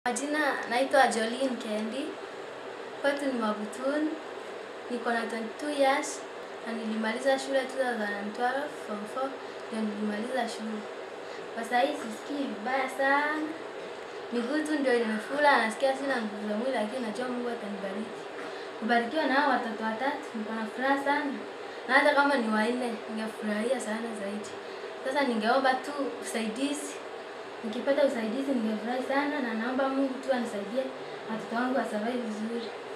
Majina naitwa Jolene Kendi. Kwetu ni Mabutuni. Niko na 22 years na nilimaliza shule 2012 form 4 ndio nilimaliza shule. Kwa sasa hii sisikii vibaya sana. Miguu tu ndio imefura, nasikia sina nguvu za mwili lakini najua Mungu atanibariki. Kubarikiwa na hao watoto watatu niko na furaha sana. Na hata kama ni wanne ningefurahia sana zaidi. Sasa ningeomba tu usaidizi Nikipata usaidizi ningefurahi sana na naomba Mungu tu anisaidie watoto wangu wasurvive vizuri.